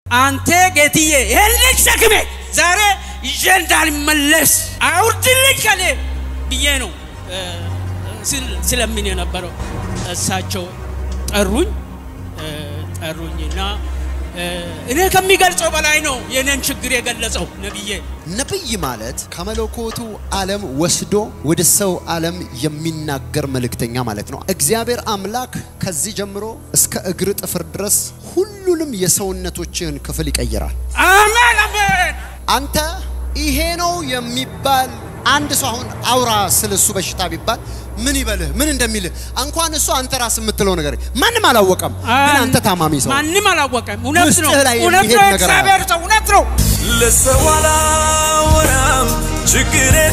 አንተ ጌትዬ ይህን ልጅ ሸክሜ ዛሬ ይዤ እንዳልመለስ አውርድልኝ ከሌ ብዬ ነው ስለምን የነበረው። እሳቸው ጠሩኝ ጠሩኝና እኔ ከሚገልጸው በላይ ነው የኔን ችግር የገለጸው ነብዬ። ነብይ ማለት ከመለኮቱ ዓለም ወስዶ ወደ ሰው ዓለም የሚናገር መልእክተኛ ማለት ነው። እግዚአብሔር አምላክ ከዚህ ጀምሮ እስከ እግር ጥፍር ድረስ ሁሉንም የሰውነቶችህን ክፍል ይቀይራል። አሜን አሜን። አንተ ይሄ ነው የሚባል አንድ ሰው አሁን አውራ ስለ እሱ በሽታ ቢባል ምን ይበልህ ምን እንደሚልህ እንኳን እሱ አንተ ራስ የምትለው ነገር ማንም አላወቀም። ግን አንተ ታማሚ ሰው ማንም አላወቀም። እውነት ነው፣ ውስጥህ ላይ እውነት የሚሄድ ነው። ነገር እግዚአብሔር ሰው እውነት ነው። ለሰው አላወራም ችግሬን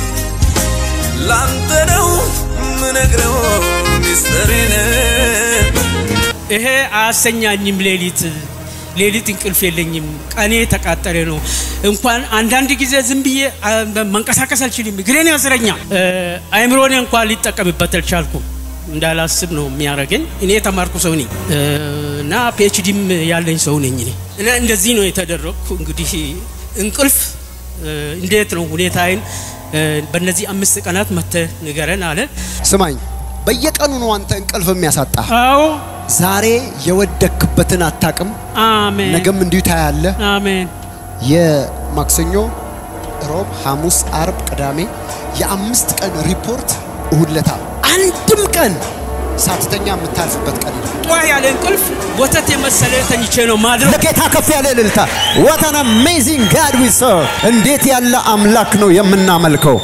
ላንተ ነው ምነግረው ሚስጥሬን ይሄ አያሰኛኝም። ሌሊት ሌሊት እንቅልፍ የለኝም። ቀኔ ተቃጠለ ነው። እንኳን አንዳንድ ጊዜ ዝም ብዬ አ, መንቀሳቀስ አልችልም። እግሬን ያስረኛል። እ, አይምሮኔ እንኳን ሊጠቀምበት አልቻልኩም። እንዳላስብ ነው የሚያደርገኝ። እኔ የተማርኩ ሰው ነኝ እ, እና ፒኤችዲም ያለኝ ሰው ነኝ እኔ እና እንደዚህ ነው የተደረግኩ። እንግዲህ እንቅልፍ እ, እንዴት ነው ሁኔታዬን እ, በእነዚህ አምስት ቀናት መተህ ንገረን አለ። ስማኝ፣ በየቀኑ ነው አንተ እንቅልፍ የሚያሳጣ። አዎ ዛሬ የወደክበትን አታቅም፣ አሜን ነገም እንዲሁ ታያለህ። አሜን የማክሰኞ፣ ሮብ፣ ሐሙስ፣ አርብ፣ ቅዳሜ የአምስት ቀን ሪፖርት እሁድ ለታ አንድም ቀን ሳትተኛ የምታልፍበት ቀን ነው። ጧ ያለ እንቅልፍ ወተት የመሰለ ተኝቼ ነው ማድረው። ለጌታ ከፍ ያለ እልልታ። what an amazing God we serve! እንዴት ያለ አምላክ ነው የምናመልከው።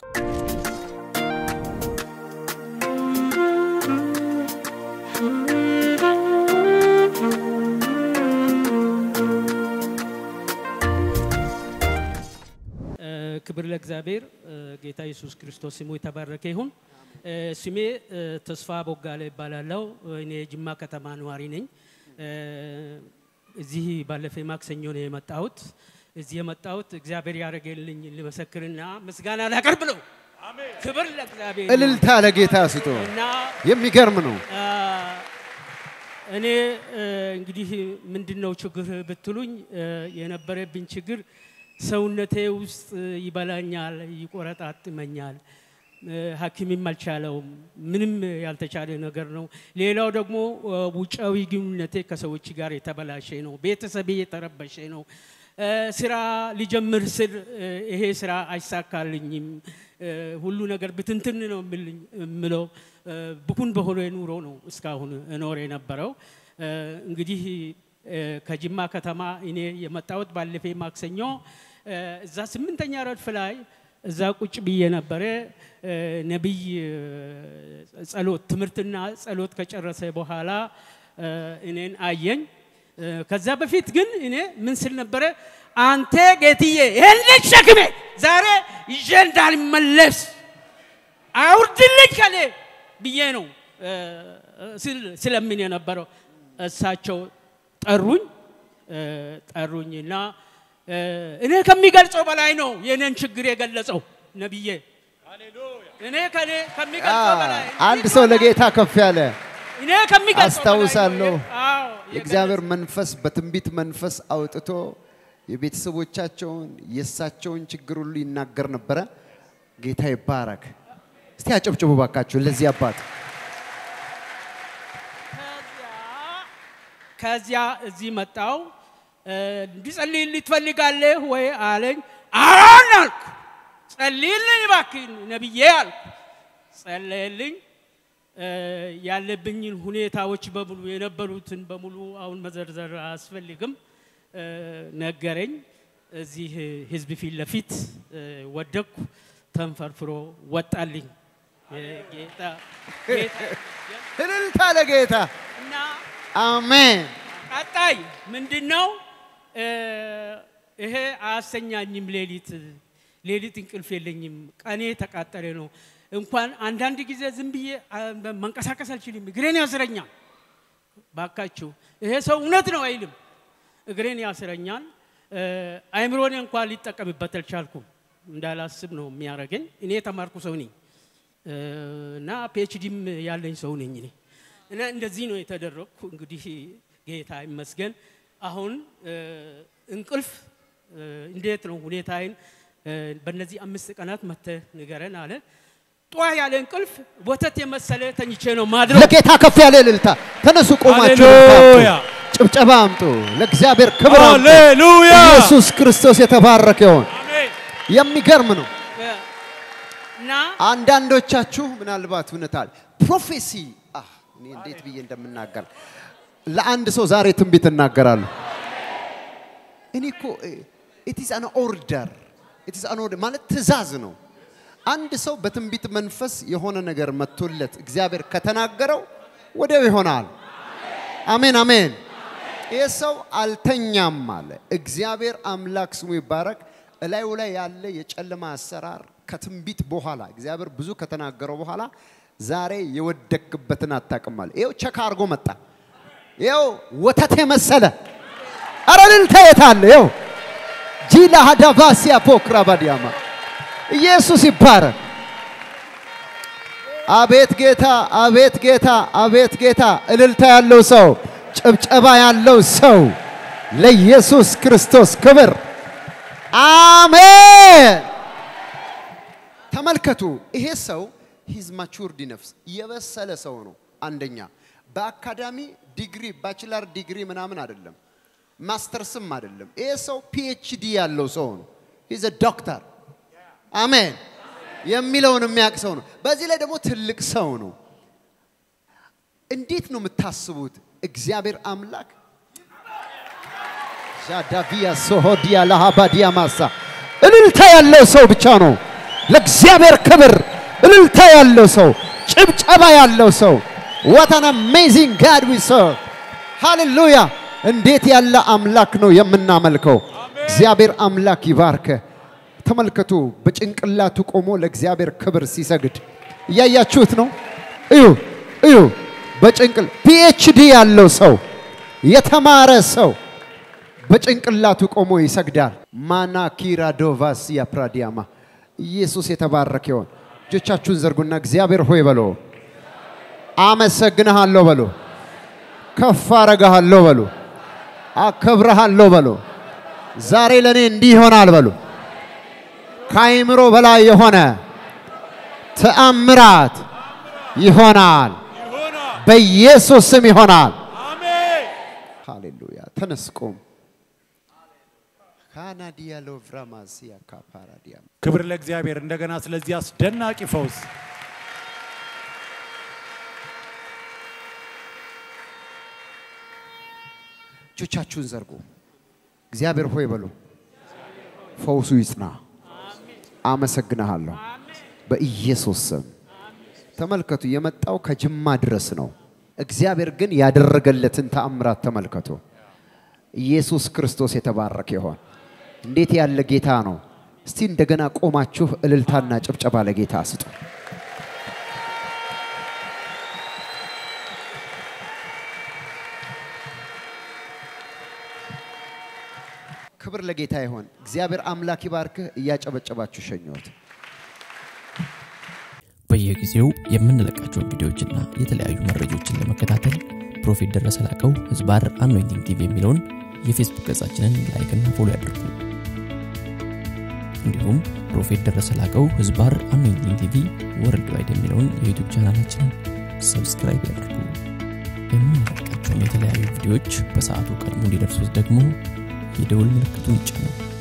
እ፣ ክብር ለእግዚአብሔር እ፣ ጌታ ኢየሱስ ክርስቶስ ስሙ የተባረከ ይሁን። እ፣ ስሜ እ፣ ተስፋ ቦጋለ ይባላለው። እኔ ጅማ ከተማ ነዋሪ ነኝ። እ፣ እዚህ ባለፈ ማክሰኞ ነው የመጣሁት። እዚህ የመጣሁት እግዚአብሔር ያደረገልኝ ልመሰክርና ምስጋና ላቀርብ ነው። ክብር ለእግዚአብሔር ይሁን። እልልታ ለጌታ ስጡ። እና የሚገርም ነው። አ፣ እኔ እ፣ እንግዲህ ምንድን ነው ችግር ብትሉኝ እ፣ የነበረብኝ ችግር ሰውነቴ ውስጥ ይበላኛል፣ ይቆረጣጥመኛል። እ፣ ሐኪምም አልቻለውም። ምንም ያልተቻለ ነገር ነው። ሌላው ደግሞ እ፣ ውጫዊ ግንኙነቴ ከሰዎች ጋር የተበላሸ ነው። ቤተሰቤ የተረበሸ ነው። እ፣ ስራ ሊጀምር ስል እ፣ ይሄ ስራ አይሳካልኝም። እ፣ ሁሉ ነገር ብትንትን ነው የምልኝ- የምለው እ፣ ብኩን በሆነ ኑሮ ነው እስካሁን እኖር የነበረው። እ፣ እንግዲህ እ፣ ከጅማ ከተማ እኔ የመጣሁት ባለፈ ማክሰኞ እ፣ እዛ ስምንተኛ ረድፍ ላይ እዛ ቁጭ ብዬ ነበረ። እ፣ ነቢይ እ፣ ጸሎት ትምህርትና ጸሎት ከጨረሰ በኋላ እ፣ እኔን አየኝ። እ፣ ከዛ በፊት ግን እኔ ምን ስል ነበረ? አንተ ጌትዬ ይህን ልጅ ሸክሜ ዛሬ ይዤ እንዳልመለስ አውርድልኝ ከሌ ብዬ ነው እ፣ ስል- ስለምን የነበረው። እሳቸው ጠሩኝ እ፣ ጠሩኝና እ፣ እኔ ከሚገልጸው በላይ ነው የኔን ችግር የገለጸው ነብዬ። እኔ ከኔ ከሚገልጸው በላይ አንድ ሰው ለጌታ ከፍ ያለ እኔ ከሚገልጸው በላይ ነው አስታውሳለሁ። የ- አዎ፣ የእግዚአብሔር መንፈስ በትንቢት መንፈስ አውጥቶ የቤተሰቦቻቸውን የእሳቸውን ችግር ሁሉ ይናገር ነበረ። ጌታ ይባረክ። እስቲ አጨብጭቡ ባካችሁ ለዚህ አባት። ከዚያ እዚህ መጣው። እንዲጸልይልኝ ትፈልጋለህ ወይ አለኝ። አዎን አልኩ። ጸልይልኝ እባክህ ነብዬ አልኩ። ጸለየልኝ። እ፣ ያለብኝን ሁኔታዎች በሙሉ የነበሩትን በሙሉ አሁን መዘርዘር አያስፈልግም። እ፣ ነገረኝ። እዚህ ህዝብ ፊት ለፊት እ፣ ወደቅኩ። ተንፈርፍሮ ወጣልኝ። እ፣ ጌታ ጌታ እልልታ ለጌታ እና አሜን። ቀጣይ ምንድን ነው? እ፣ ይሄ አያሰኛኝም። ሌሊት ሌሊት እንቅልፍ የለኝም። ቀኔ ተቃጠለ ነው። እንኳን አንዳንድ ጊዜ ዝም ብዬ አ፣ መንቀሳቀስ አልችልም። እግሬን ያስረኛል። ባካችሁ ይሄ ሰው እውነት ነው አይልም። እግሬን ያስረኛል። እ፣ አይምሮኔ እንኳን ሊጠቀምበት አልቻልኩም። እንዳላስብ ነው የሚያደርገኝ። እኔ የተማርኩ ሰው ነኝ እ፣ እና ፒኤችዲም ያለኝ ሰው ነኝ እኔ እና እንደዚህ ነው የተደረግኩ። እንግዲህ ጌታ ይመስገን። አሁን እ፣ እንቅልፍ እ፣ እንዴት ነው ሁኔታዬን እ፣ በእነዚህ አምስት ቀናት መጥተህ ንገረን አለ። ጧ ያለ እንቅልፍ ወተት የመሰለ ተኝቼ ነው ማድረው። ለጌታ ከፍ ያለ እልልታ። ተነሱ ቆማችሁ ሃሌሉያ! ጭብጨባ አምጡ። ለእግዚአብሔር ክብር አምጡ። ሃሌሉያ! ኢየሱስ ክርስቶስ የተባረከ ይሁን። አሜን። የሚገርም ነው። እ፣ እና አንዳንዶቻችሁ ምናልባት እውነታል ፕሮፌሲ አህ፣ እኔ እንዴት ብዬ እንደምናገር ለአንድ ሰው ዛሬ ትንቢት እናገራለሁ። እኔ እኮ ኢትስ አን ኦርደር ኢትስ አን ኦርደር ማለት ትእዛዝ ነው። አንድ ሰው በትንቢት መንፈስ የሆነ ነገር መጥቶለት እግዚአብሔር ከተናገረው ወዲያው ይሆናል። አሜን አሜን። ይህ ሰው አልተኛም አለ። እግዚአብሔር አምላክ ስሙ ይባረክ። እላዩ ላይ ያለ የጨለማ አሰራር ከትንቢት በኋላ እግዚአብሔር ብዙ ከተናገረው በኋላ ዛሬ የወደክበትን አታውቅም አለ። ይኸው ቸካ አድርጎ መጣ። ይኸው ወተት የመሰለ አረ እልልታ የት አለ? ይኸው ጂላ ሀዳቫሲያ ፖክራ ባዲያማ ኢየሱስ ይባረክ። አቤት ጌታ፣ አቤት ጌታ፣ አቤት ጌታ። እልልታ ያለው ሰው፣ ጭብጨባ ያለው ሰው ለኢየሱስ ክርስቶስ ክብር አሜን። ተመልከቱ፣ ይሄ ሰው ሂዝ ማቹርድ ነፍስ የበሰለ ሰው ነው። አንደኛ በአካዳሚ ዲግሪ ባችላር ዲግሪ ምናምን አይደለም፣ ማስተርስም አይደለም። ይሄ ሰው ፒኤችዲ ያለው ሰው ነው። ሂዝ ዶክተር አሜን የሚለውን የሚያውቅ ሰው ነው። በዚህ ላይ ደግሞ ትልቅ ሰው ነው። እንዴት ነው የምታስቡት? እግዚአብሔር አምላክ ዣዳቪያ ሶሆዲያ ለሃባዲያ ማሳ እልልታ ያለው ሰው ብቻ ነው ለእግዚአብሔር ክብር እልልታ ያለው ሰው፣ ጭብጨባ ያለው ሰው what an amazing God we serve ሃሌሉያ! እንዴት ያለ አምላክ ነው የምናመልከው። እግዚአብሔር አምላክ ይባርከ። ተመልከቱ፣ በጭንቅላቱ ቆሞ ለእግዚአብሔር ክብር ሲሰግድ እያያችሁት ነው። እዩ እዩ፣ በጭንቅል ፒኤችዲ ያለው ሰው የተማረ ሰው በጭንቅላቱ ቆሞ ይሰግዳል። ማና ኪራዶቫስ ያፕራዲያማ ኢየሱስ የተባረከ ይሆን። እጆቻችሁን ዘርጉና እግዚአብሔር ሆይ በሎ፣ አመሰግንሃለሁ በሎ፣ ከፍ አረጋሃለሁ በሎ፣ አከብረሃለሁ በሎ። ዛሬ ለእኔ እንዲህ ይሆናል በሎ። ከአይምሮ በላይ የሆነ ተአምራት ይሆናል። ይሆናል። በኢየሱስ ስም ይሆናል። አሜን። ሃሌሉያ። ተነስ ቁም። ካናዲያ ሎቭራማሲያ ካፓራዲያ ክብር ለእግዚአብሔር እንደገና ስለዚህ አስደናቂ ፈውስ እጆቻችሁን ዘርጉ። እግዚአብሔር ሆይ በሉ። ፈውሱ ይጽና። አመሰግንሃለሁ በኢየሱስ ስም። ተመልከቱ፣ የመጣው ከጅማ ድረስ ነው። እግዚአብሔር ግን ያደረገለትን ተአምራት ተመልከቱ። ኢየሱስ ክርስቶስ የተባረከ ይሆን። እንዴት ያለ ጌታ ነው! እስቲ እንደገና ቆማችሁ እልልታና ጭብጨባ ለጌታ ስጡ። ክብር ለጌታ ይሆን። እግዚአብሔር አምላክ ይባርክህ። እያጨበጨባችሁ ሸኘሁት። በየጊዜው የምንለቃቸውን ቪዲዮዎችና የተለያዩ መረጃዎችን ለመከታተል ፕሮፌት ደረሰ ላቀው ህዝባር አኖይንቲንግ ቲቪ የሚለውን የፌስቡክ ገጻችንን ላይክና ፎሎ ያድርጉ። እንዲሁም ፕሮፌት ደረሰ ላቀው ህዝባር አኖይንቲንግ ቲቪ ወርልድ ዋይድ የሚለውን የዩቱብ ቻናላችንን ሰብስክራይብ ያድርጉ። የምንለቃቸውን የተለያዩ ቪዲዮዎች በሰዓቱ ቀድሞ እንዲደርሱት ደግሞ የደውል ምልክቱን ይጫኑ።